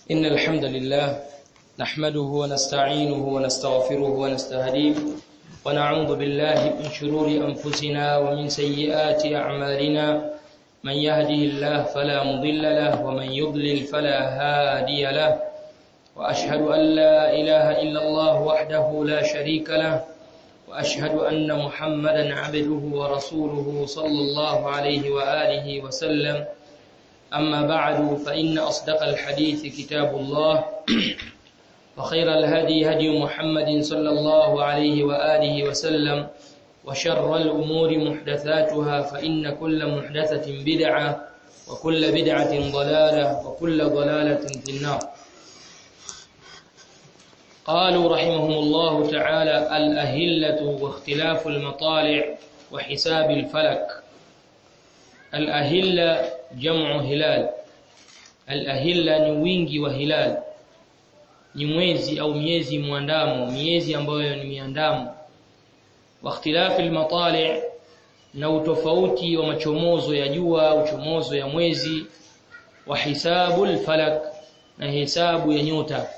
إن الحمد لله نحمده ونستعينه ونستغفره ونستهديه ونعوذ بالله من شرور أنفسنا ومن سيئات أعمالنا من يهده الله فلا مضل له ومن يضلل فلا هادي له وأشهد أن لا إله إلا الله وحده لا شريك له وأشهد أن محمدا عبده ورسوله صلى الله عليه وآله وسلم أما بعد فإن أصدق الحديث كتاب الله وخير الهدي هدي محمد صلى الله عليه وآله وسلم وشر الأمور محدثاتها فإن كل محدثة بدعة وكل بدعة ضلالة وكل ضلالة في النار قالوا رحمهم الله تعالى الأهلة واختلاف المطالع وحساب الفلك الأهلة جمع هلال الأهلة ni wingi wa hilal ni mwezi au miezi muandamo miezi ambayo ni miandamo wa ikhtilafi almatali' na utofauti wa machomozo ya jua uchomozo ya mwezi wa hisabu alfalak na hesabu ya nyota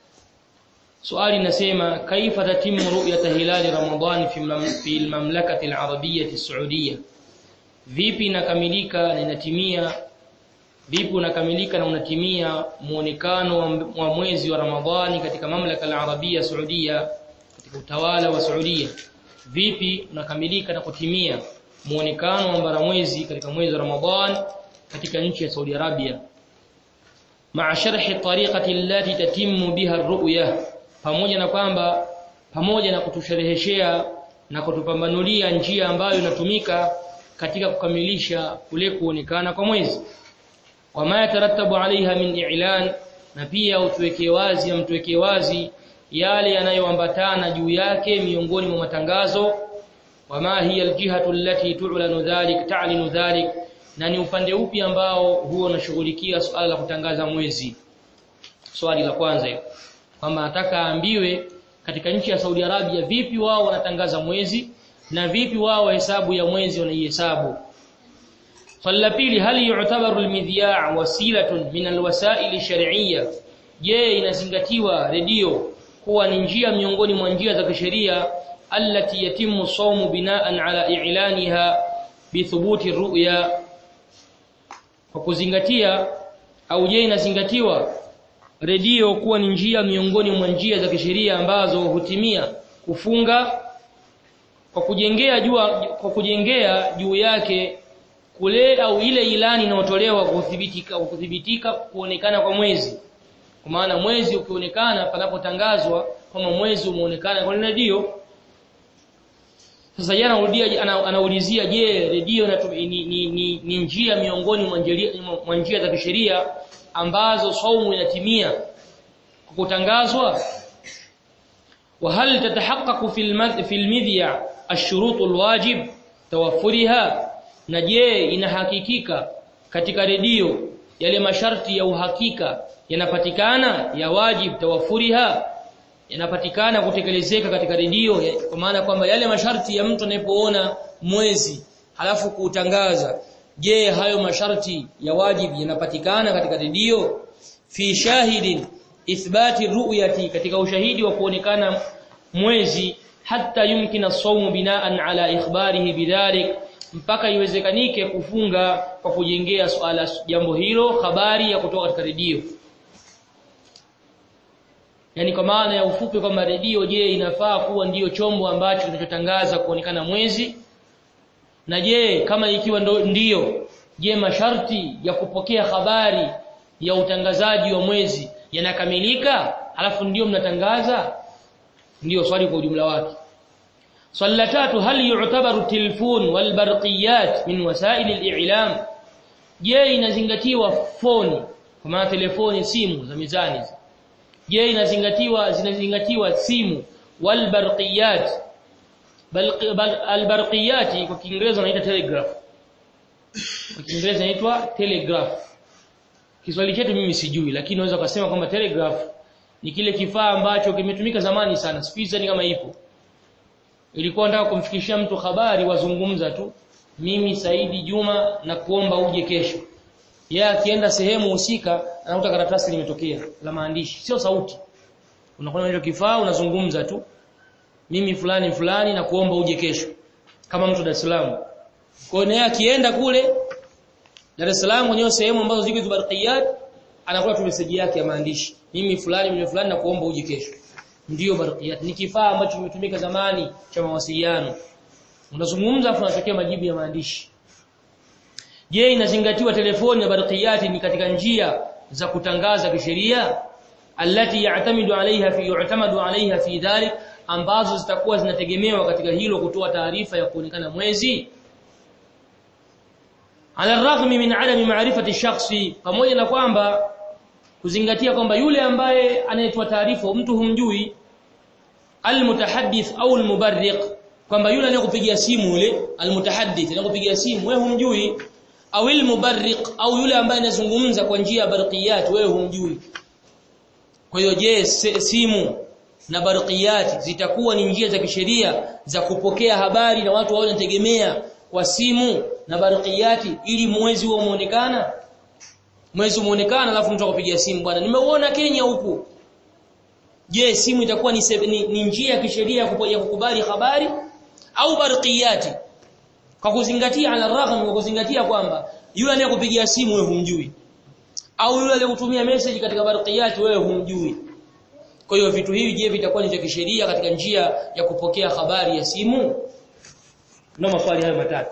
swali nasema kaifa tatimu ru'yat hilal ramadan fi fi almamlakati alarabiyyah as-saudiyyah vipi inakamilika na inatimia vipi unakamilika na unatimia muonekano wa mwezi wa Ramadhani katika mamlaka al-Arabia Saudia katika utawala wa Saudia vipi unakamilika na kutimia muonekano wa baramwezi katika mwezi wa Ramadhan katika nchi ya Saudi Arabia ma'a sharhi tariqati allati tatimmu biha ar-ru'ya pamoja na kwamba pamoja na kutushereheshea na kutupambanulia njia ambayo inatumika katika kukamilisha kule kuonekana kwa mwezi wama yatarattabu alaiha min i'lan na pia utuwekee wazi amtuwekee wazi yale yanayoambatana juu yake miongoni mwa matangazo wama hiya aljihatu allati tu'lanu dhalik ta'linu dhalik na ni upande upi ambao huo unashughulikia swala la kutangaza mwezi swali la kwanza kwamba nataka aambiwe katika nchi ya Saudi Arabia vipi wao wanatangaza mwezi na vipi wao hesabu ya mwezi wanaihesabu swali la pili hali yu'tabaru almidhiya' wasilatun min alwasail shar'iyya je inazingatiwa redio kuwa ni njia miongoni mwa njia za kisheria allati yatimu sawmu binaan ala i'laniha bithubuti ru'ya kwa kuzingatia au je inazingatiwa redio kuwa ni njia miongoni mwa njia za kisheria ambazo hutimia kufunga kwa kujengea jua kwa kujengea juu yake kule au ile ilani inayotolewa kuthibitika kuthibitika kuonekana kwa mwezi kwa maana mwezi ukionekana panapotangazwa kama mwezi umeonekana kwa redio sasa jana anarudia anaulizia je redio ni, ni, ni, ni njia miongoni mwa njia za kisheria ambazo saumu inatimia kwa kutangazwa وهل تتحقق في المذ في المذيع الشروط الواجب توفرها na je inahakikika katika redio yale masharti ya uhakika yanapatikana ya wajib tawafuriha yanapatikana kutekelezeka katika redio kwa maana kwamba yale masharti ya mtu anapoona mwezi halafu kuutangaza je hayo masharti ya wajib yanapatikana katika redio fi shahidin ithbati ru'yati katika ushahidi wa kuonekana mwezi hata yumkina sawmu binaan ala ikhbarihi bidhalik mpaka iwezekanike kufunga kwa kujengea swala jambo hilo habari ya kutoka katika redio yani kwa maana ya ufupi kwamba redio je inafaa kuwa ndiyo chombo ambacho kinachotangaza kuonekana mwezi na je kama ikiwa ndo ndiyo je masharti ya kupokea habari ya utangazaji wa mwezi yanakamilika alafu ndiyo mnatangaza ndiyo swali kwa ujumla wake swali la tatu hal yu'tabaru telefon wal barqiyat min wasail al-i'lam je inazingatiwa phone kwa maana telefoni simu za mizani je inazingatiwa zinazingatiwa simu wal barqiyat al barqiyat kwa kiingereza inaitwa telegraph kwa kiingereza inaitwa telegraph Kiswahili chetu mimi sijui lakini naweza kusema kwamba telegraph ni kile kifaa ambacho kimetumika zamani sana siku kama ipo ilikuwa nataka kumfikishia mtu habari wazungumza tu mimi Saidi Juma na kuomba uje kesho yeye akienda sehemu husika anakuta karatasi limetokea la maandishi sio sauti unakuwa hicho kifaa unazungumza tu mimi fulani fulani na kuomba uje kesho kama mtu Dar es Salaam kwa hiyo akienda kule Dar es Salaam kwenye sehemu ambazo ziko zibarqiyat anakuwa tu message yake ya maandishi mimi fulani mimi fulani na kuomba uje kesho ndiyo barqiyat ni kifaa ambacho kimetumika zamani cha mawasiliano unazungumza afu unatokea majibu ya maandishi je inazingatiwa telefoni na barqiyati ni katika njia za kutangaza kisheria allati ya'tamidu alaiha fi yu'tamadu alaiha fi dhalik ambazo zitakuwa zinategemewa katika hilo kutoa taarifa ya kuonekana mwezi ala raghmi min adami ma'rifati shakhsi pamoja na kwamba kuzingatia kwamba yule ambaye anayetoa taarifa mtu humjui almutahaddith au almubarriq kwamba yule anayekupigia simu yule almutahaddith anayekupigia simu wewe humjui au almubarriq au yule ambaye anazungumza kwa njia ya barqiyat wewe humjui kwa hiyo je simu na barqiyat zitakuwa ni njia za kisheria za kupokea habari na watu wao wanategemea kwa simu na barqiyati ili mwezi huo muonekana mwezi muonekana alafu mtu akapigia simu bwana nimeuona Kenya huku je simu itakuwa ni, ni, ni njia ya kisheria ya kukubali habari au barqiyati kwa kuzingatia ala ragham kwa kuzingatia kwamba yule anayekupigia simu wewe humjui au yule aliyekutumia message katika barqiyati wewe humjui kwa hiyo vitu hivi je vitakuwa ni vya kisheria katika njia ya kupokea habari ya simu na maswali hayo matatu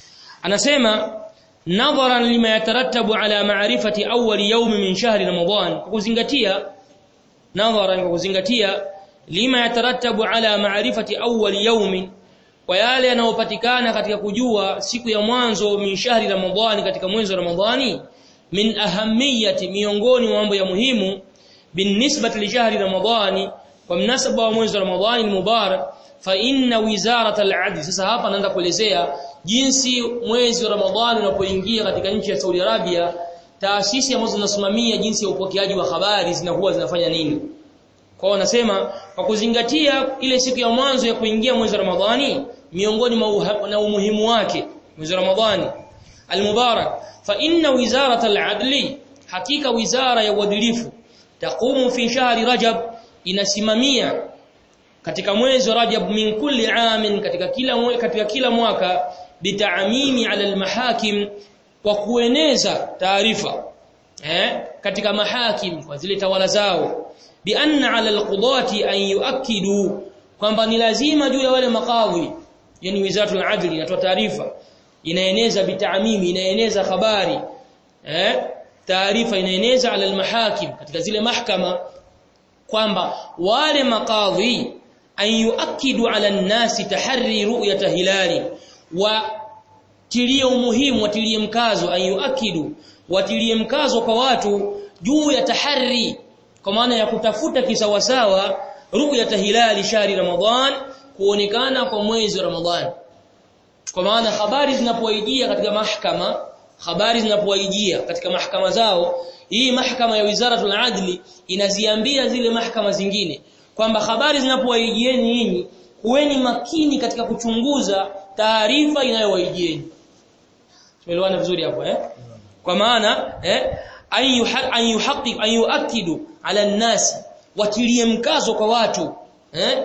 anasema nadharan lima yatarattabu ala ma'rifati awwal yawm min shahri ramadan kwa kuzingatia nadharan kwa kuzingatia lima yatarattabu ala ma'rifati awwal yawm kwa yale yanayopatikana katika kujua siku ya mwanzo min shahri ramadhani katika mwezi wa ramadhani min ahamiyati miongoni mwa mambo ya muhimu binisbati li shahri ramadhani kwa mnasaba wa mwezi wa ramadhani mubarak fa inna wizarat al-adl sasa hapa naanza kuelezea jinsi mwezi wa ramadhani unapoingia katika nchi ya Saudi Arabia taasisi ambazo zinasimamia jinsi ya upokeaji wa habari zinakuwa zinafanya nini kwa hiyo nasema kwa kuzingatia ile siku ya mwanzo ya kuingia mwezi wa Ramadhani miongoni na umuhimu wake mwezi wa Ramadhani al-mubarak fa inna wizarat al-adli hakika wizara ya uadilifu taqumu fi shahri rajab inasimamia katika mwezi wa rajab min kulli amin katika kila mwe, katika kila mwaka bitaamimi ala al-mahakim kwa kueneza taarifa eh katika mahakim kwa zile tawala zao bi anna ala al-qudati an yuakkidu kwamba ni lazima juu ya wale makadhi yani wizaratul adli inatoa taarifa inaeneza bitaamimi inaeneza habari eh taarifa inaeneza ala almahakim katika zile mahkama kwamba wale makadhi an yuakidu ala nasi tahari ru'yata hilali wa tilie umuhimu watilie mkazo an yuakidu watilie mkazo kwa watu juu ya tahari kwa maana ya kutafuta kisawasawa ru'yata hilali shahri ramadhan kuonekana kwa mwezi wa ramadhan kwa maana habari zinapoijia katika mahkama habari zinapoijia katika mahkama zao hii mahkama ya wizaratul adli inaziambia zile mahkama zingine kwamba habari zinapowaijieni nyinyi kuweni makini katika kuchunguza taarifa inayowaijieni tumeelewana vizuri hapo eh kwa maana eh an yuhaqqiq an yuakidu ala nasi watilie mkazo kwa watu eh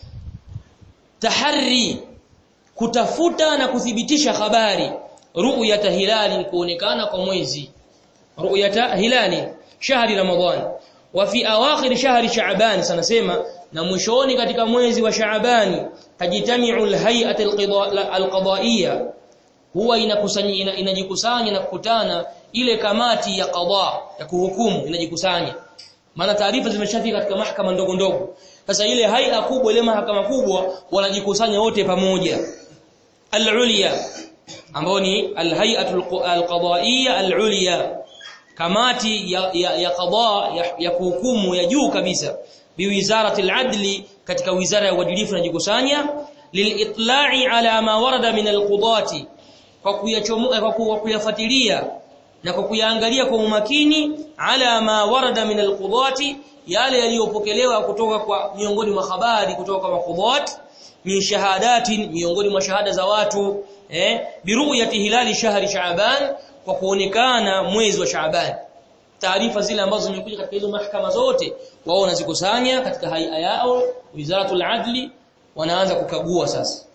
tahari kutafuta na kuthibitisha habari ru'yata hilali kuonekana kwa mwezi ru'yata hilali shahri ramadhan wa fi awakhir shahri sha'ban sanasema na mwishoni katika mwezi wa sha'ban tajitami'u alhay'at alqada'iyya huwa inakusanya inajikusanya na kukutana ile kamati ya qada ya kuhukumu inajikusanya maana taarifa zimeshafika katika mahakama ndogo ndogo sasa ile haia kubwa ile mahakama kubwa wanajikusanya wote pamoja al-ulya ambao ni al-hay'atul al-qada'iyya al-ulya kamati ya ya, ya qada ya, ya kuhukumu ya juu kabisa biwizarati al-adli katika wizara ya uadilifu inajikusanya lilitla'i ala ma warada min al-qudati kwa kuyachomoa kwa kuyafuatilia na kwa kuyaangalia kwa umakini ala ma warada min al-qudati yale yaliyopokelewa kutoka kwa miongoni mwa habari kutoka kwa maqudat min shahadatin miongoni mwa shahada za watu eh biruyati hilali shahri shaaban kwa kuonekana mwezi wa Shaaban taarifa zile ambazo zimekuja katika hizo mahakama zote wao wanazikusanya katika haia yao wizaratul adli wanaanza kukagua sasa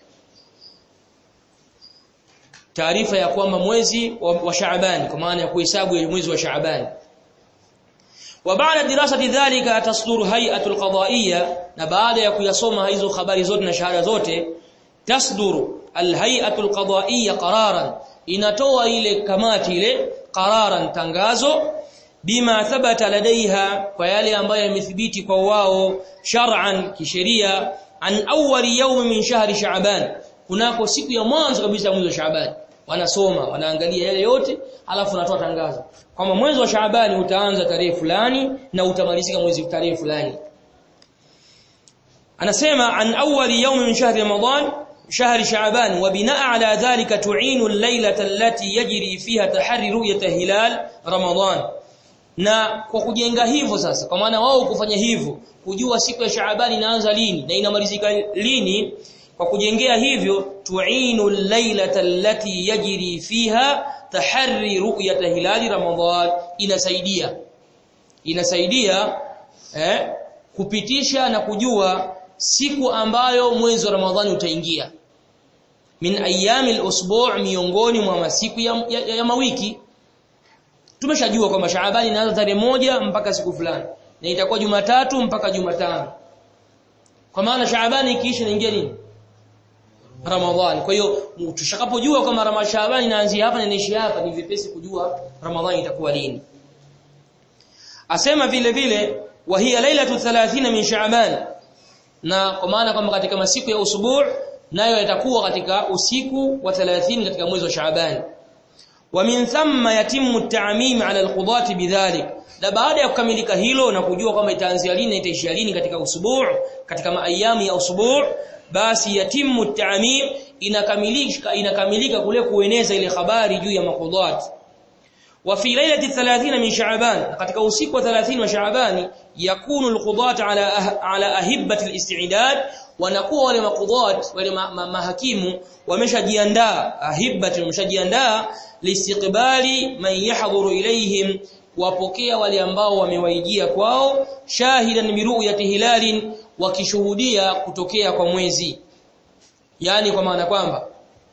taarifa ya kwamba mwezi wa, wa Shaaban kwa maana ya kuhesabu mwezi wa Shaaban wa baada dirasati dhalika tasduru hay'atul qada'iyya na baada ya kuyasoma hizo habari zote na shahada zote tasduru alhay'atul qada'iyya qararan inatoa ile kamati ile qararan tangazo bima thabata ladaiha kwa yale ambayo yamethibiti kwa wao shar'an kisheria an awwal yawm min shahri sha'ban kunako siku ya mwanzo kabisa ya mwezi wa Shaaban wanasoma wanaangalia yale yote alafu natoa tangazo kwamba mwezi wa Shaaban utaanza tarehe fulani na utamalizika mwezi tarehe fulani anasema an awwal yawm min shahri ramadan شهر شعبان وبناء على ذلك تعين الليلة التي يجري فيها تحري رؤية هلال رمضان na kwa kujenga hivyo sasa kwa maana wao kufanya hivyo kujua siku ya Shaaban inaanza lini na inamalizika lini kwa kujengea hivyo tu'inu al-lailata allati yajri fiha taharri ru'yat hilali ramadan inasaidia inasaidia eh, kupitisha na kujua siku ambayo mwezi wa Ramadhani utaingia min ayami al-usbu' miongoni mwa masiku ya, ya, ya mawiki tumeshajua kwamba Shaaban inaanza tarehe moja mpaka siku fulani na itakuwa Jumatatu mpaka Jumatano kwa maana Shaaban ikiisha inaingia nini Ramadhani. Kwa hiyo tushakapojua kwamba Ramadhani Shaaban inaanzia hapa na inaishia hapa ni vipesi kujua Ramadhani itakuwa lini. Asema vile vile wa hiya lailatu 30 min Shaaban. Na kwa maana kwamba katika masiku ya usubu' nayo yatakuwa katika usiku wa 30 katika mwezi wa Shaaban. Wa min thumma yatimmu at-ta'mim 'ala al-qudati bidhalik. Na baada ya kukamilika hilo na kujua kwamba itaanzia lini na itaishia lini katika usubu' katika maayamu ya usubu' basi yatimu ta'mim inakamilika inakamilika kule kueneza ile habari juu ya maqudat wa fi lailati 30 min sha'ban katika usiku wa 30 wa sha'ban yakunu alqudat ala ala ahibati alistidad wanakuwa wale maqudat wale ma, ma, mahakimu wameshajiandaa ahibati wameshajiandaa liistiqbali man yahdhuru ilayhim wapokea wale ambao wamewaijia kwao shahidan bi ru'yati hilalin wakishuhudia kutokea kwa mwezi yani kwa maana kwamba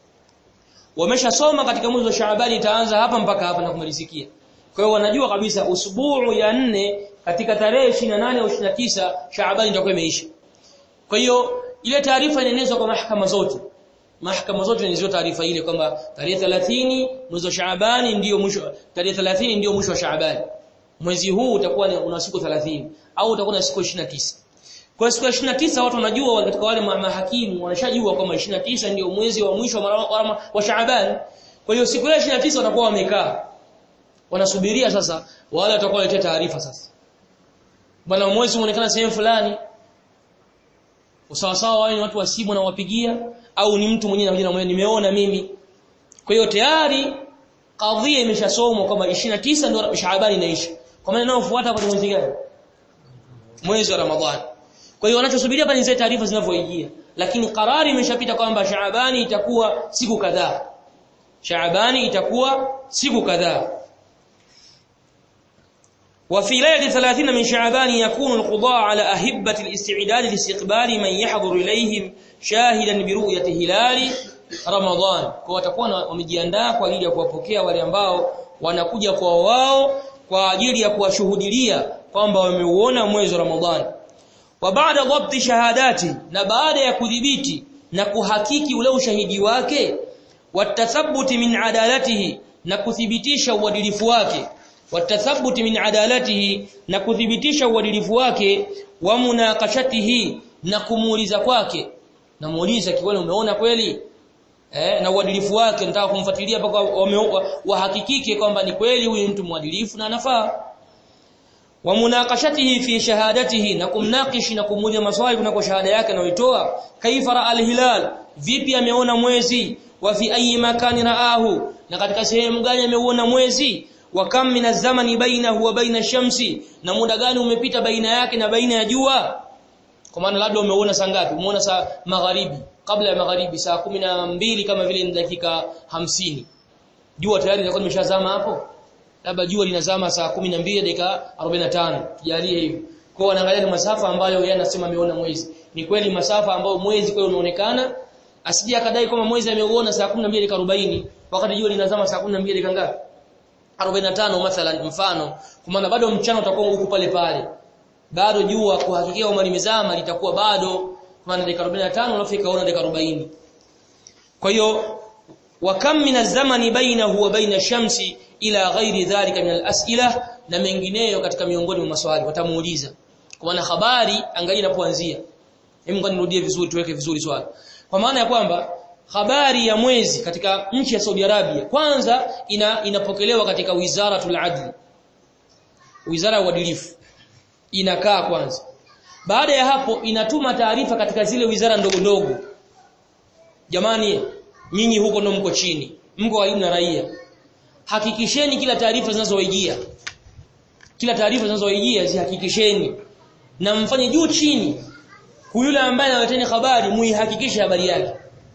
wameshasoma katika mwezi wa Shaaban itaanza hapa mpaka hapa na kumalizikia kwa hiyo wanajua kabisa usbuu ya nne katika tarehe 28 au 29 Shaaban itakuwa imeisha kwa hiyo ile taarifa inaenezwa kwa mahakama zote mahakama zote zinazo taarifa ile kwamba tarehe 30 mwezi wa Shaaban ndio mwisho tarehe 30 ndio mwisho wa Shaaban mwezi huu utakuwa una siku 30 au utakuwa na siku 29 kwa siku ya 29 watu wanajua katika wale mahakimu wanashajua kwamba 29 ndio mwezi wa mwisho wa, wa Shaaban. Kwa hiyo siku ya 29 watakuwa wamekaa. Wanasubiria sasa wale watakuwa waleta taarifa sasa. Bwana mwezi unaonekana sehemu fulani. Usawasawa wao ni watu wa simu na wapigia au ni mtu mwenyewe anakuja na nimeona mimi. Kwa hiyo tayari kadhia imeshasomwa kwamba 29 ndio Shaaban inaisha. Kwa maana inayofuata hapo ni mwezi gani? Mwezi wa Ramadhani. Kwa hiyo wanachosubiria hapa ni zile taarifa zinavyoijia. Lakini karari imeshapita kwamba Shaabani itakuwa siku kadhaa. Shaabani itakuwa siku kadhaa. وفي ليله 30 من شعبان يكون القضاء على اهبه الاستعداد لاستقبال من يحضر اليهم شاهدا برؤيه هلال رمضان kwa watakuwa wamejiandaa kwa ajili ya kuwapokea wale ambao wanakuja kwa wao kwa ajili ya kuwashuhudilia kwamba wameuona mwezi wa Ramadhani wa baada dhabti shahadati na baada ya kudhibiti na kuhakiki ule ushahidi wake watathabuti min adalatihi na kuthibitisha uadilifu wake watathabuti min adalatihi na kuthibitisha uadilifu wake wa munakashatihi na kumuuliza kwake na muuliza kiwani umeona kweli eh na uadilifu wake nataka kumfuatilia mpaka wahakikike kwamba ni kweli huyu mtu mwadilifu na anafaa wa munakashatihi fi shahadatihi na kumnakishi na kumuuliza maswali kunako shahada yake anayoitoa kaifa ra alhilal vipi ameona mwezi wa fi ayi makani raahu na katika sehemu gani ameuona mwezi wa kam min zamani bainahu wa baina shamsi na muda gani umepita baina yake na baina ya jua kwa maana labda umeona saa ngapi umeona saa magharibi kabla ya magharibi saa mbili kama vile ni dakika hamsini jua tayari linakuwa limeshazama hapo labda jua linazama saa 12 dakika 45 tujalie hivyo kwa wanaangalia ni masafa ambayo yeye anasema ameona mwezi ni kweli masafa ambayo mwezi kweli unaonekana asije akadai kama mwezi ameuona saa 12 dakika 40 wakati jua linazama saa 12 dakika ngapi 45 mathalan mfano kwa maana bado mchana utakuwa huko pale pale bado jua kuhakikia kama limezama litakuwa bado kwa maana dakika 45 alafu ikaona dakika 40 kwa hiyo wa kam min az-zamani bainahu wa baina shamsi ila ghairi dhalika min al-as'ila na mengineyo katika miongoni mwa maswali watamuuliza kwa maana habari angalia inapoanzia hebu ngoja nirudie vizuri tuweke vizuri swali kwa maana ya kwamba habari ya mwezi katika nchi ya Saudi Arabia kwanza ina, inapokelewa katika Wizaratul Adl Wizara ya Uadilifu inakaa kwanza baada ya hapo inatuma taarifa katika zile wizara ndogo ndogo jamani nyinyi huko ndo mko chini mko karibu na raia hakikisheni kila taarifa zinazowaijia kila taarifa zinazowaijia zihakikisheni na mfanye juu chini yule ambaye analeteni habari muihakikishe habari yake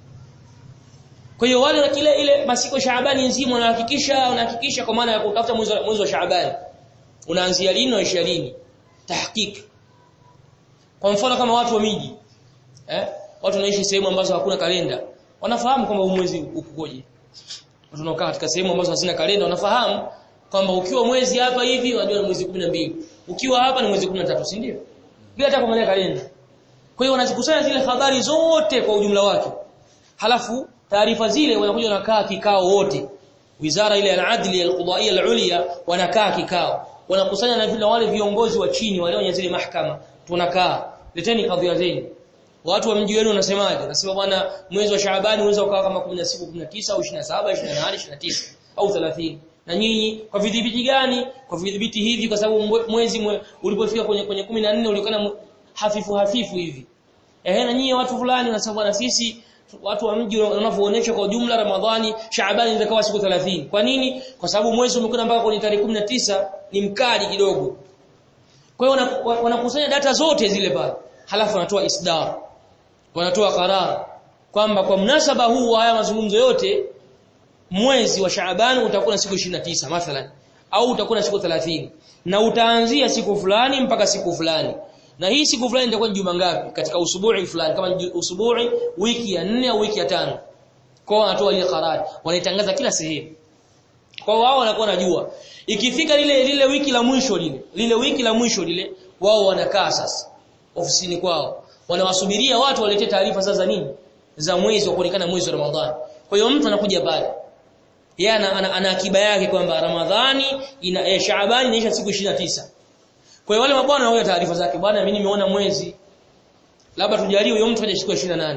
kwa hiyo wale kile ile masiko Shaabani nzima wanahakikisha wanahakikisha kwa maana ya kutafuta mwezi mwezi wa Shaabani unaanzia lini na lini tahqiq kwa mfano kama watu wa miji eh watu wanaishi sehemu ambazo hakuna kalenda wanafahamu kwamba mwezi ukoje watu wanaokaa katika sehemu ambazo hazina kalenda wanafahamu kwamba ukiwa mwezi hapa hivi unajua ni mwezi 12 ukiwa hapa ni mwezi 13 si ndio bila hata kuangalia kalenda kwa hiyo wanazikusanya zile habari zote kwa ujumla wake halafu taarifa zile wanakuja wanakaa kikao wote wizara ile al-adli al-qudaiya al-ulya wanakaa kikao wanakusanya na vile wale viongozi wa chini wale wenye zile mahakama tunakaa leteni kadhia zenu watu wa mji wenu wanasemaje nasema bwana mwezi wa Shaabani unaweza ukawa kama 10 siku 19 au 27 28 29 au 30 na nyinyi kwa vidhibiti gani kwa vidhibiti hivi kwa sababu mwezi mwe, ulipofika kwenye kwenye 14 ulikana hafifu hafifu hivi ehe na nyinyi watu fulani wanasema bwana sisi watu wa mji wanavyoonyesha kwa jumla Ramadhani Shaabani inaweza siku 30 kwa nini kwa sababu mwezi umekwenda mpaka kwenye tarehe 19 ni mkali kidogo kwa hiyo wanakusanya data zote zile pale halafu wanatoa isdar wanatoa karar kwamba kwa mnasaba huu wa haya mazungumzo yote mwezi wa Shaaban utakuwa na siku 29 mathalan au utakuwa na siku 30 na utaanzia siku fulani mpaka siku fulani na hii siku fulani itakuwa ni juma ngapi katika usubuhi fulani kama usubuhi wiki ya 4 au wiki ya tano kwa wanatoa ile karar wanaitangaza kila sehemu kwa wao wanakuwa najua ikifika lile lile wiki la mwisho lile lile wiki la mwisho lile wao wanakaa sasa ofisini kwao wanawasubiria watu walete taarifa sasa nini za mwezi wa kuonekana mwezi wa Ramadhani kwa hiyo mtu anakuja pale yeye ana, ana, ana akiba yake kwamba Ramadhani ina eh, Shaabani inaisha siku 29 kwa hiyo wale mabwana wanaoja taarifa zake bwana mimi nimeona mwezi labda tujalie huyo mtu aje siku 28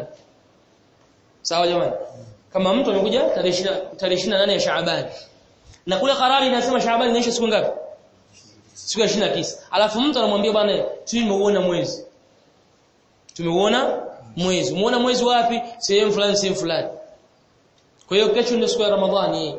sawa jamani kama mtu amekuja tarehe 20 tarehe 28 ya Shaabani na kule karari inasema Shaabani inaisha siku ngapi siku ya 29 alafu mtu anamwambia bwana tumeuona mwezi tumeuona mwezi umeona mwezi wapi sehemu fulani sehemu fulani kwa hiyo kesho ndio siku ya Ramadhani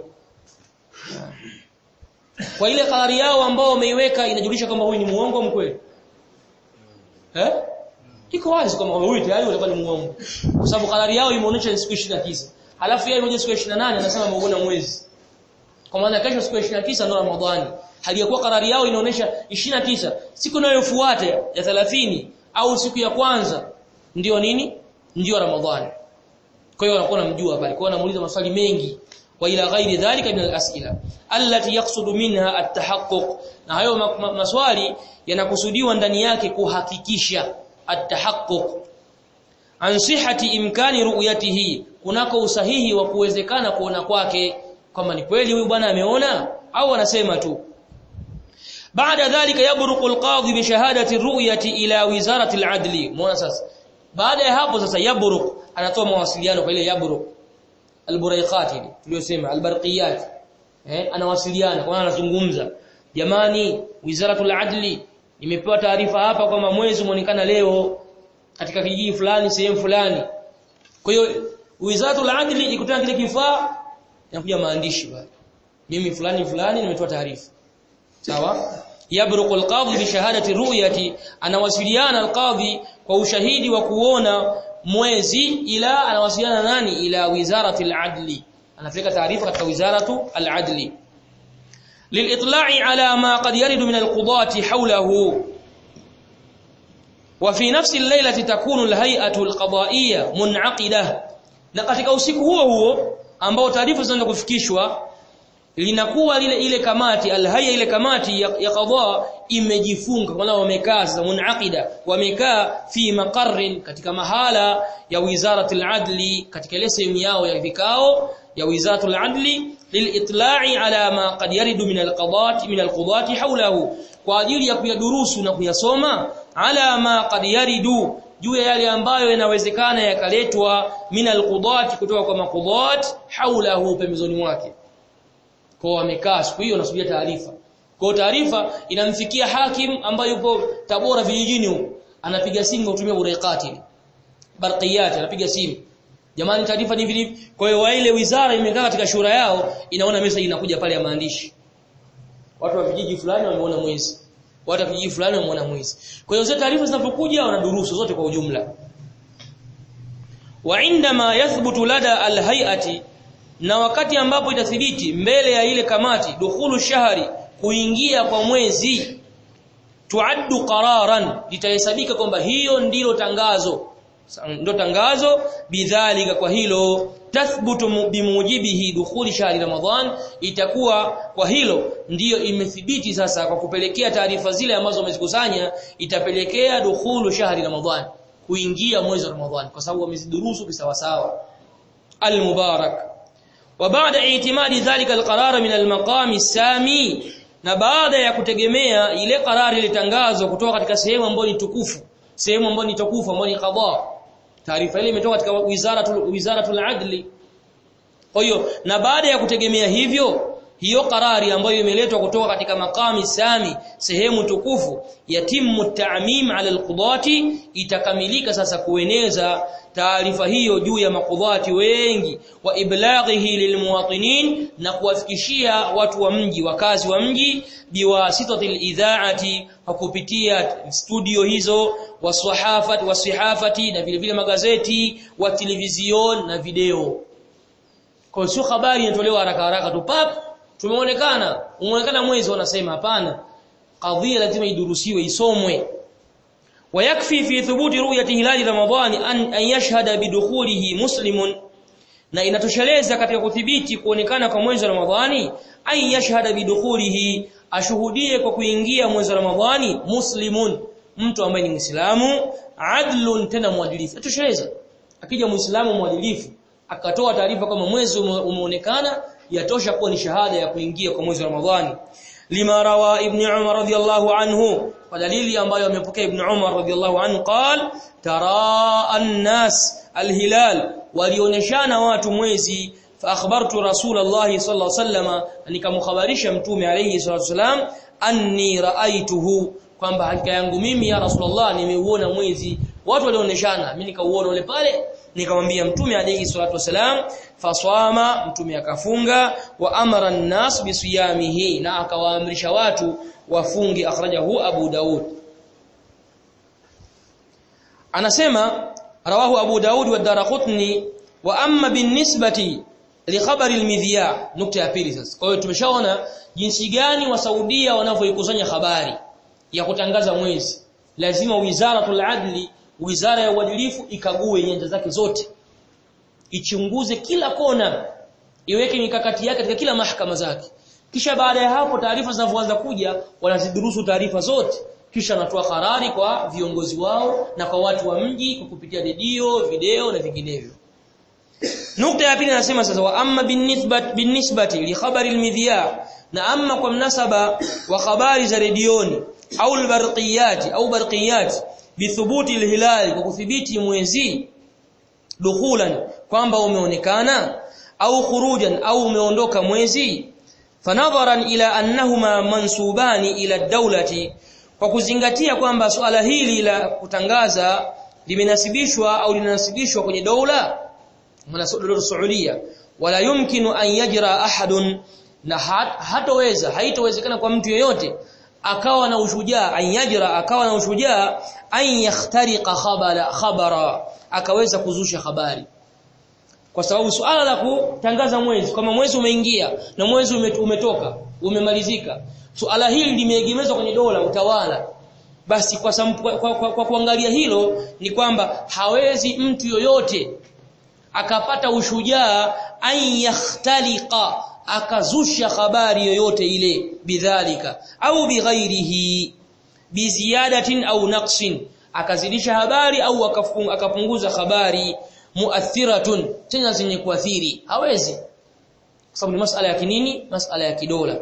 kwa ile karari yao ambao wameiweka inajulisha kwamba huyu ni muongo mkweli eh iko wazi kwamba huyu tayari utakuwa ni muongo kwa sababu karari yao imeonyesha siku 29 halafu yeye mmoja siku 28 anasema ameuona mwezi kwa maana kesho siku ya 29 ndio Ramadhani haliyakuwa karari yao inaonyesha 29 siku inayofuata ya 30 au siku ya kwanza ndio nini ndio Ramadhani kwa hiyo wanakuwa namjua pale kwa hiyo anamuuliza maswali mengi wa ila ghairi dhalika min al-as'ila allati yaqsudu minha at-tahaqquq na hayo ma ma maswali yanakusudiwa ndani yake kuhakikisha at-tahaqquq an sihhati imkani ru'yatihi kunako usahihi wa kuwezekana kuona kwake kwamba ni kweli huyu bwana ameona au anasema tu baada dhalika yabruqu alqadhi bi shahadati ru'yati ila wizarati aladli muona sasa baada ya hapo sasa yabruq anatoa mawasiliano kwa ile yabruq alburaiqat ile tuliyosema albarqiyat eh anawasiliana kwa anazungumza jamani wizaratul adli nimepewa taarifa hapa kwamba mwezi umeonekana leo katika kijiji fulani sehemu fulani kwa hiyo wizaratul adli ikutana kile kifaa inakuja maandishi bali mimi fulani fulani nimetoa taarifa sawa yabruqu alqadhi bi shahadati ru'yati anawasiliana alqadhi kwa ushahidi wa kuona mwezi ila anawasiliana nani ila wizarati aladli anapeleka taarifa katika wizaratu al-adli lilitla'i ala ma qad yaridu min al-qudati hawlahu wa fi nafsi al-laylati takunu al-hay'atu al-qada'iyya mun'aqidah na katika usiku huo huo ambao taarifa zinaanza kufikishwa linakuwa lile ile kamati alhaya ile kamati ya, ya qadha imejifunga kwa wamekaa sasa munaqida wamekaa fi maqarrin katika mahala ya wizaratul adli katika ile sehemu yao ya vikao ya wizaratul adli lilitla'i ala ma qad yaridu min alqadati min alqudati hawlahu kwa ajili ya kuyadurusu na kuyasoma ala ma qad yaridu juu ya yale ambayo yanawezekana yakaletwa min alqudati kutoka kwa maqudat hawlahu pembezoni mwake kwa wamekaa siku hiyo nasubiria taarifa kwa taarifa inamfikia hakim ambaye yupo Tabora vijijini huko anapiga simu kutumia uraiqati barqiyat anapiga simu jamani taarifa ni hivi kwa hiyo ile wizara imekaa katika shura yao inaona message inakuja pale ya maandishi watu wa vijiji fulani wameona mwezi watu wa vijiji fulani wameona mwezi kwa hiyo zile taarifa zinapokuja wanadurusu zote kwa ujumla wa indama yathbutu lada alhayati na wakati ambapo itathibiti mbele ya ile kamati dukhulu shahri kuingia kwa mwezi tuaddu qararan litahesabika kwamba hiyo ndilo tangazo ndo tangazo bidhalika kwa hilo tathbutu bimujibihi dukhuli shahri ramadhan itakuwa kwa hilo ndiyo imethibiti sasa kwa kupelekea taarifa zile ambazo wamezikusanya itapelekea dukhulu shahri ramadhan kuingia mwezi wa ramadhan kwa sababu wamezidurusu kisawasawa al-mubarak وبعد اعتماد ذلك القرار من المقام السامي na baada ya kutegemea ile karari ilitangazwa kutoka katika sehemu ambayo ni tukufu sehemu ambayo ni tukufu ambayo ni qadha taarifa ile imetoka katika wizaratul wizaratul adli kwa hiyo na baada ya kutegemea hivyo hiyo karari ambayo imeletwa kutoka katika makami sami sehemu tukufu yatimu ta'mim ala alqudati itakamilika sasa kueneza taarifa hiyo juu ya makudhati wengi wa iblaghihi lilmuwatinin na kuwafikishia watu wa mji wakazi wa mji biwasitatil idhaati kwa kupitia studio hizo wasahafati wasihafati na vile vile magazeti wa television na video kwa sio habari inatolewa haraka haraka tu pap tumeonekana umeonekana mwezi wanasema hapana kadhia lazima idurusiwe isomwe ويكفي في ثبوت رؤيه هلال رمضان ان ان يشهد بدخوله مسلم na inatosheleza katika kudhibiti kuonekana kwa mwezi wa Ramadhani ay yashhada bidukhulihi ashuhudie kwa kuingia mwezi wa Ramadhani muslimun mtu ambaye ni Muislamu adlun tena mwadilifu atosheleza akija Muislamu mwadilifu akatoa taarifa kama mwezi umeonekana yatosha kuwa ni shahada ya kuingia kwa mwezi wa Ramadhani lima rawa ibn Umar radiyallahu anhu kwa dalili ambayo amepokea ibn Umar radiyallahu anhu qal tara an-nas al-hilal walioneshana watu mwezi fa akhbartu rasulullah sallallahu alayhi wasallam nikamkhabarisha mtume alayhi salatu wasallam anni raaituhu kwamba hakika yangu mimi ya rasulullah nimeuona mwezi watu walioneshana mimi nikauona ule pale nikamwambia mtume alayhi salatu wasalam faswama mtume akafunga wa amara an-nas bisiyamihi na akawaamrisha watu wafungi akhrajahu Abu Daud anasema rawahu Abu Daud wa Daraqutni wa amma binisbati li khabari al-midhiya nukta ya pili sasa kwa hiyo tumeshaona jinsi gani wa Saudia wanavyoikusanya habari ya kutangaza mwezi lazima wizaratul adli wizara ya uadilifu ikague nyanja zake zote ichunguze kila kona iweke mikakati yake katika kila mahakama zake kisha baada ya hapo taarifa zinazoanza kuja wanazidurusu taarifa zote kisha anatoa karari kwa viongozi wao na kwa watu wa mji kwa kupitia redio video na vinginevyo nukta ya pili anasema sasa wa amma binisbati binisbati li khabari almidhiya na amma kwa mnasaba wa habari za redioni au albarqiyat au barqiyat bithubuti alhilal kwa kuthibiti mwezi dukhulan kwamba umeonekana au khurujan au umeondoka mwezi fanadharan ila annahuma mansubani ila dawlati kwa kuzingatia kwamba suala hili la kutangaza limenasibishwa au linasibishwa kwenye dola maana Saudia wala yumkinu an yajra ahadun na hatoweza haitowezekana kwa mtu yeyote akawa na ushujaa an yajra akawa na ushujaa an yakhtariqa khabara khabara akaweza kuzusha habari kwa sababu suala la kutangaza mwezi kama mwezi umeingia na mwezi umetoka umemalizika suala hili limeegemezwa kwenye dola utawala basi kwa, sampu, kwa, kwa, kwa, kwa kuangalia hilo ni kwamba hawezi mtu yoyote akapata ushujaa an yakhtaliqa akazusha habari yoyote ile bidhalika au bighairihi biziyadatin au naqsin akazidisha habari au akapunguza habari muathiratun tena zenye kuathiri hawezi kwa sababu ni masala ya kinini masala ya kidola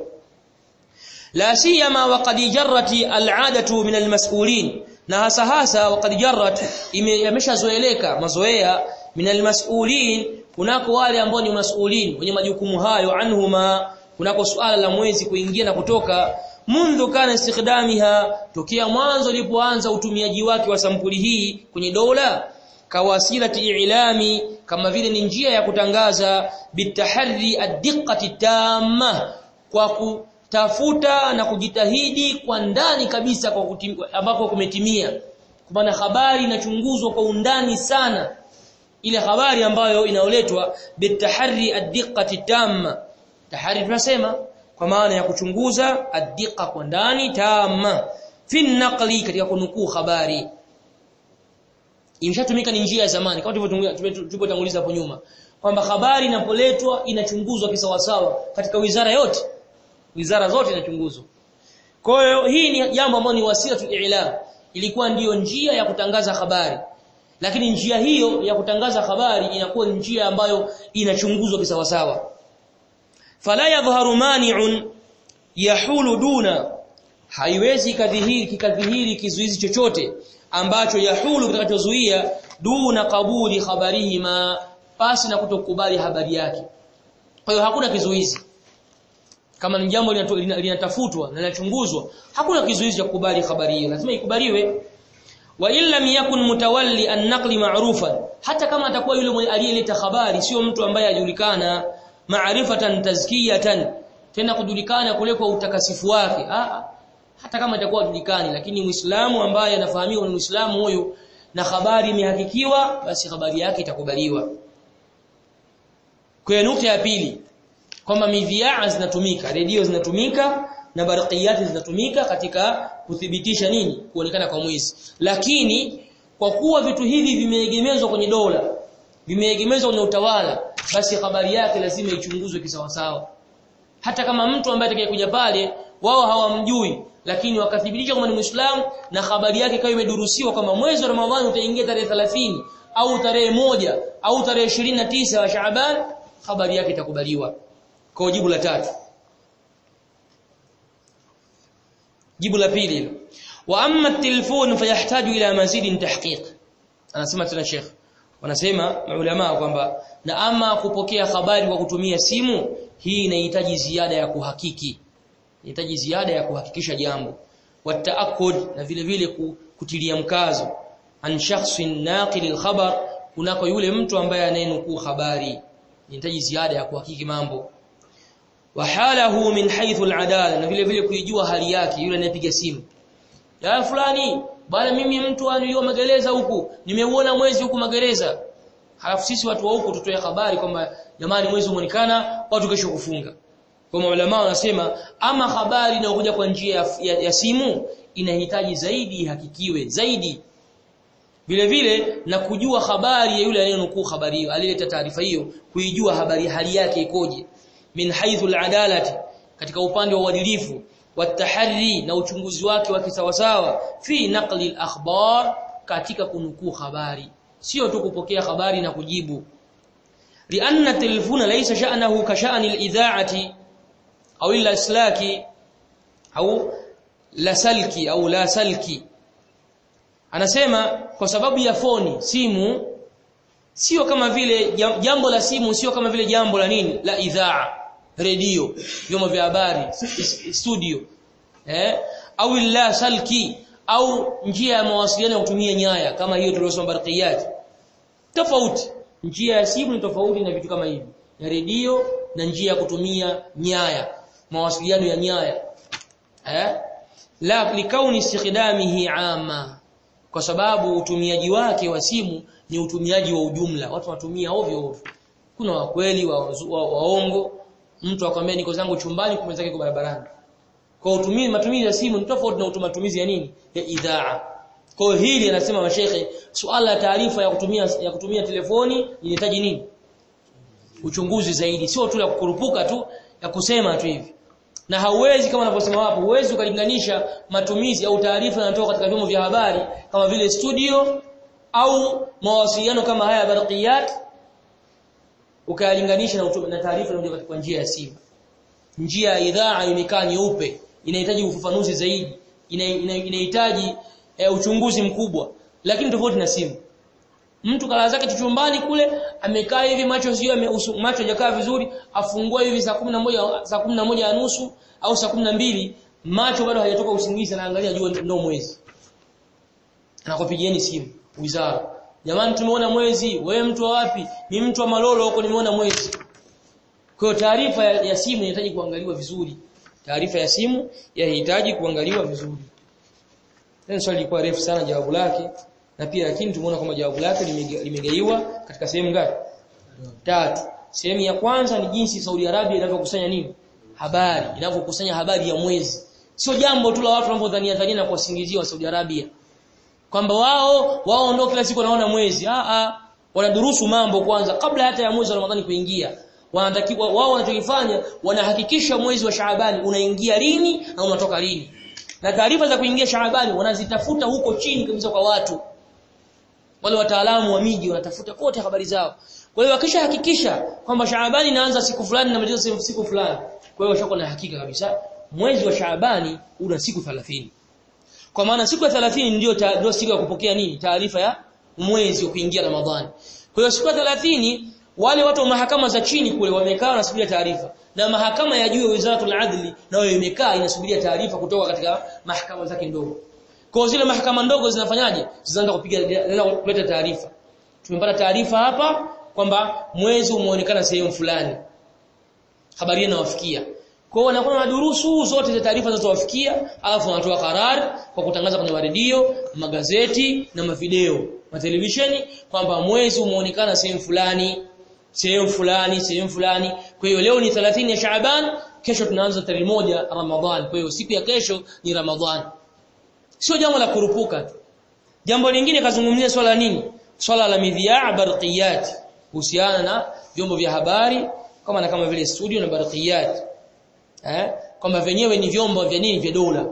la siyama waqad jarrat al'adatu min almas'ulin na hasa hasa waqad jarrat imeshazoeleka mazoea min almas'ulin kunako wale ambao ni masulin wenye majukumu hayo anhuma kunako suala la mwezi kuingia na kutoka mundu kana istikdamiha tokea mwanzo lipoanza utumiaji wake wa sampuli hii kwenye dola kawasilati ilami kama vile ni njia ya kutangaza bitahari ad-diqqati tamma kwa kutafuta na kujitahidi kwa ndani kabisa kwa ambako kumetimia kwa maana habari inachunguzwa kwa undani sana ile habari ambayo inaoletwa bitahari ad-diqqati tamma tahari tunasema kwa maana ya kuchunguza ad-diqqa kwa ndani tamma fi naqli katika kunukuu habari imeshatumika ni njia ya zamani kama tulivyotanguliza hapo nyuma kwamba habari inapoletwa inachunguzwa kisawasawa katika wizara yote wizara zote inachunguzwa kwa hiyo hii ni jambo ambalo ni wasila ilam ilikuwa ndiyo njia ya kutangaza habari lakini njia hiyo ya kutangaza habari inakuwa njia ambayo inachunguzwa kisawasawa fala yadhharu mani'un yahulu duna haiwezi kadhihiri kikadhihiri kizuizi chochote ambacho yahulu kitakachozuia duna kabuli khabarihima pasi na kutokubali habari yake kwa hiyo hakuna kizuizi kama ni jambo linatafutwa na linachunguzwa hakuna kizuizi cha kukubali habari hiyo lazima ikubaliwe wa illam yakun mutawalli an-naqli ma'rufan hata kama atakuwa yule aliyeleta habari sio mtu ambaye ajulikana ma'rifatan tazkiyatan tena kujulikana kule kwa utakasifu wake ah hata kama itakuwa hajulikani lakini muislamu ambaye anafahamika ni muislamu huyo na habari imehakikiwa basi habari yake itakubaliwa kwa nukta ya pili kwamba midhiaa zinatumika redio zinatumika na barqiyati zinatumika katika kuthibitisha nini kuonekana kwa mwezi lakini kwa kuwa vitu hivi vimeegemezwa kwenye dola vimeegemezwa kwenye utawala basi habari yake lazima ichunguzwe kisawasawa hata kama mtu ambaye atakayekuja pale wao hawamjui lakini wakathibitisha kwamba ni Muislamu na habari yake ikawa imedurusiwa kwamba mwezi wa Ramadhani utaingia tarehe 30 au tarehe moja au tarehe 29 wa Shaaban habari yake itakubaliwa kwa jibu la tatu jibu la pili wa amma at-telefon fayahtaju ila mazidin tahqiq anasema tena Sheikh wanasema maulama kwamba na ama kupokea habari kwa kutumia simu hii inahitaji ziada ya kuhakiki inahitaji ziada ya kuhakikisha jambo wataakud na vile vile kutilia mkazo an shakhsin naqil al-khabar kunako yule mtu ambaye anayenukuu habari inahitaji ziada ya kuhakiki mambo wa halahu min haythu al-adala na vile vile kuijua hali yake yule anayepiga simu ya fulani bwana mimi mtu aniliwa magereza huku nimeuona mwezi huku magereza halafu sisi watu wa huku tutoe habari kwamba jamani mwezi umeonekana watu kesho kufunga kwa maulama wanasema ama habari inayokuja kwa njia ya, ya, ya simu inahitaji zaidi ihakikiwe zaidi vile vile na kujua habari ya yule anayenukuu habari hiyo alileta taarifa hiyo kuijua habari hali yake ikoje min haythu al-adalati katika upande wa uadilifu watahari na uchunguzi wake wa kisawasawa fi naqli al-akhbar katika kunukuu habari sio tu kupokea habari na kujibu lianna telefona laysa sha'nahu ka sha'ni al-idha'ati au al-islaki au la salki au la salki anasema kwa sababu ya foni simu sio kama vile jambo la simu sio kama vile jambo la nini la idhaa redio vyombo vya habari studio eh au la salki au njia ya mawasiliano ya kutumia nyaya kama hiyo tuliyosoma barqiyat tofauti njia ya simu ni tofauti na vitu kama hivi ya redio na njia ya kutumia nyaya mawasiliano ya nyaya eh la likauni istikhdamihi ama kwa sababu utumiaji wake wa simu ni utumiaji wa ujumla watu wanatumia ovyo ovyo kuna wakweli wa, wa, waongo mtu akwambia niko zangu chumbani kumbe zake kwa barabarani kwa utumii matumizi ya simu ni tofauti na matumizi ya nini ya idhaa kwa hili anasema mashehe suala la taarifa ya kutumia ya kutumia telefoni inahitaji nini uchunguzi zaidi sio tu la kukurupuka tu ya kusema tu hivi na hauwezi kama anavyosema hapo huwezi ukalinganisha matumizi au taarifa yanatoka katika vyombo vya habari kama vile studio au mawasiliano kama haya barqiyat ukayalinganisha na, na taarifa inayotoka kwa njia ya simu njia ya idhaa imekaa nyeupe inahitaji ufafanuzi zaidi inahitaji ina, ina e, uchunguzi mkubwa lakini tofauti na simu mtu kala zake chumbani kule amekaa hivi macho sio macho hajakaa vizuri afungua hivi saa 11 saa 11 na nusu au saa 12 macho bado hayatoka usingizi anaangalia jua ndio mwezi anakupigieni simu wizara jamani tumeona mwezi wewe mtu wa wapi ni mtu wa malolo huko nimeona mwezi kwa hiyo taarifa ya, ya simu inahitaji kuangaliwa vizuri taarifa ya simu yahitaji kuangaliwa vizuri Neno swali lilikuwa refu sana jawabu lake na pia lakini tumeona kwamba jawabu lake limegaiwa katika sehemu ngapi? Tatu. Sehemu ya kwanza ni jinsi Saudi Arabia inavyokusanya nini? Habari, inavyokusanya habari ya mwezi. Sio jambo tu la watu wanavyodhania dhania na kuwasingizia wa Saudi Arabia. Kwamba wao wao ndio kila siku wanaona mwezi. Ah ah, wanadurusu mambo kwanza kabla hata ya mwezi wa Ramadhani kuingia. Wanatakiwa wao wanachokifanya wanahakikisha mwezi wa Shaabani unaingia lini na unatoka lini na taarifa za kuingia Shaabani wanazitafuta huko chini kabisa kwa watu wale wataalamu wa miji wanatafuta kote habari zao kwa hiyo wakisha hakikisha kwamba Shaabani inaanza siku fulani na maliza siku fulani kwa hiyo washako na hakika kabisa mwezi wa Shaabani una siku 30 kwa maana siku ya 30 ndio ndio siku ya kupokea nini taarifa ya mwezi wa kuingia Ramadhani kwa hiyo siku ya 30 wale watu wa mahakama za chini kule wamekaa wanasubiria taarifa na mahakama ya juu ya Wizaratul Adli nayo imekaa inasubiria taarifa kutoka katika mahakama zake ndogo. Kwa zile mahakama ndogo zinafanyaje? Zinaanza kupiga zinaanza kuleta taarifa. Tumepata taarifa hapa kwamba mwezi umeonekana sehemu fulani. Habari inawafikia. Kwa hiyo wanakuwa na durusu zote za taarifa zinazowafikia, alafu wanatoa karar kwa kutangaza kwenye radio, magazeti na mavideo, matelevisheni kwamba mwezi umeonekana sehemu fulani sehemu fulani sehemu fulani kwa hiyo leo ni 30 ya Shaaban kesho tunaanza tarehe moja Ramadhan kwa hiyo siku ya kesho ni Ramadhan sio jambo la kurupuka tu jambo lingine kazungumzia swala nini swala la midhiaa barqiyat kuhusiana na vyombo vya habari kama na kama vile studio na barqiyat eh kwamba wenyewe ni vyombo vya nini vya dola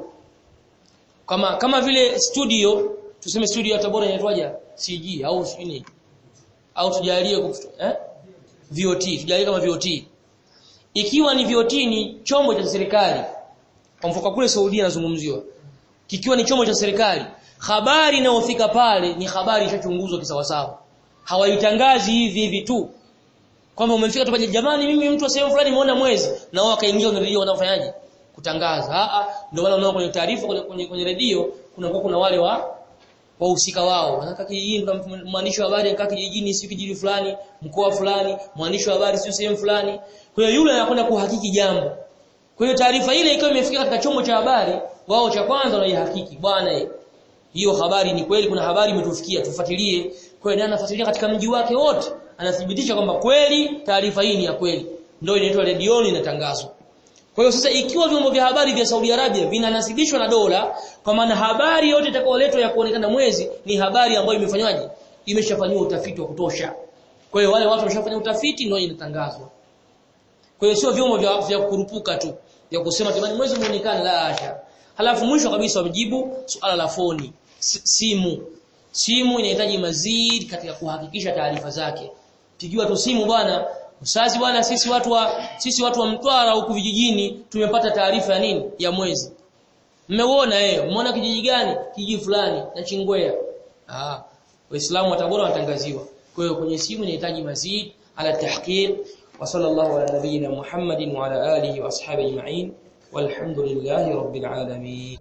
kama kama vile studio tuseme studio ya Tabora inaitwaje CG au nini au tujalie eh VOT tujalie kama VOT ikiwa ni VOT ni chombo cha serikali kwa mfano kule Saudi anazungumziwa kikiwa ni chombo cha serikali habari inayofika pale ni habari ishachunguzwa kisawasawa hawaitangazi hivi hivi tu kwamba umefika tu jamani mimi mtu wa sehemu fulani nimeona mwezi na wao wakaingia kwenye redio wanafanyaje kutangaza a a ndio wale wanao kwenye taarifa kwenye, kwenye, kwenye redio kuna kuna wale wa wahusika wao wanataka kijijini mwandishi wa habari anakaa kijijini si kijiji fulani mkoa fulani mwandishi wa habari si sehemu fulani kwa hiyo yule anakwenda kuhakiki jambo kwa hiyo taarifa ile ikiwa imefika katika chombo cha habari wao cha kwanza wanaihakiki bwana hiyo habari ni kweli kuna habari imetufikia tufuatilie kwa hiyo anafuatilia katika mji wake wote anathibitisha kwamba kweli taarifa hii ni ya kweli ndio inaitwa redioni inatangazwa kwa hiyo sasa ikiwa vyombo vya habari vya Saudi Arabia vinanasibishwa na dola kwa maana habari yote itakayoletwa ya kuonekana mwezi ni habari ambayo imefanywaje imeshafanywa utafiti wa kutosha kwa hiyo wale watu wameshafanya utafiti ndio inatangazwa kwa hiyo sio vyombo vya, vya kurupuka tu vya kusema jamani mwezi muonekane la asha halafu mwisho kabisa wamejibu suala la foni simu simu inahitaji mazidi katika kuhakikisha taarifa zake pigiwa tu simu bwana Usazi bwana sisi watu wa sisi watu wa Mtwara huku vijijini tumepata taarifa ya nini? Ya mwezi. Mmeuona eh, umeona kijiji gani? Kijiji fulani na Chingwea. Ah, Waislamu wa Tabora wanatangaziwa. Kwa hiyo kwenye simu inahitaji mazid ala tahqiq wa sallallahu ala nabiyyina Muhammadin wa ala alihi wa ashabihi ajma'in walhamdulillahi rabbil alamin.